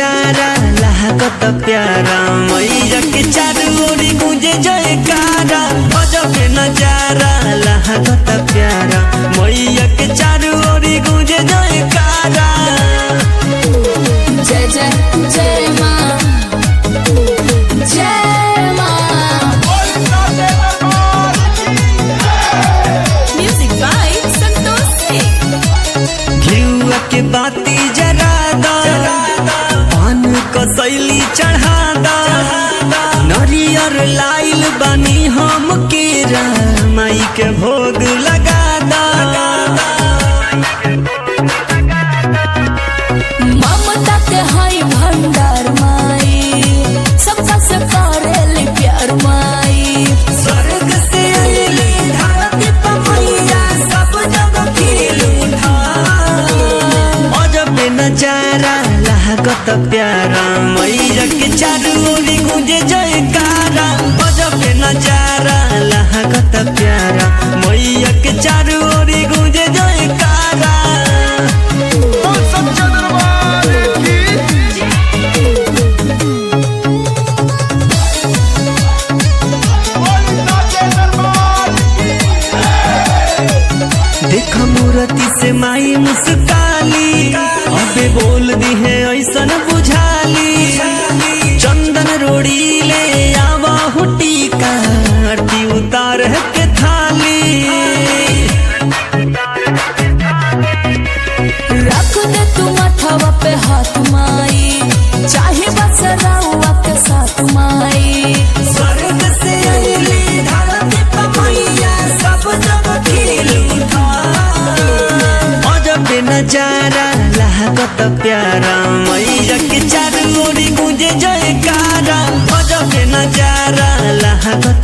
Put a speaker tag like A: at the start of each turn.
A: नजारा लागत प्यारा मैया के चारू ओरी गुंजे जयकारा गजब के नजारा लागत प्यारा मैया के चारू ओरी गुंजे जयकारा
B: जय जय जय माँ जय माँ म्यूजिक बाय संतोष सिंह
A: घिउआ के बाती जरा दा पान कसैली चढ़ा दा नरियर लाइल बनी हम केरा माई के भोग लगा दा
B: ममता के हाय भंडार माई सबका से करेली प्यार माई
A: स्वर्ग से अइली धरती पर मैया सब जग खिल उठा अजब नजारा लागत प्यारा मैया के चारू ओरी गुंजे जयकारा अजब नजारा लागत प्यारा मैया के चारू ओरी गुंजे जयकारा देख मूर्ति से माई मुस्काली अबे बोल दी है ऐसन बुझाली चंदन रोड़ी ले आवा हुटी का आरती उतार के थाली
B: रख दे तू मथवा पे हाथ माई चाहे बस रउआ के साथ माई
A: स्वर्ग से अइली धरती पर मैया सब जग खिल उठा अजब नजारा लागत प्यारा मैया के चारू ओरी गुंजे जयकारा अजब नजारा लागत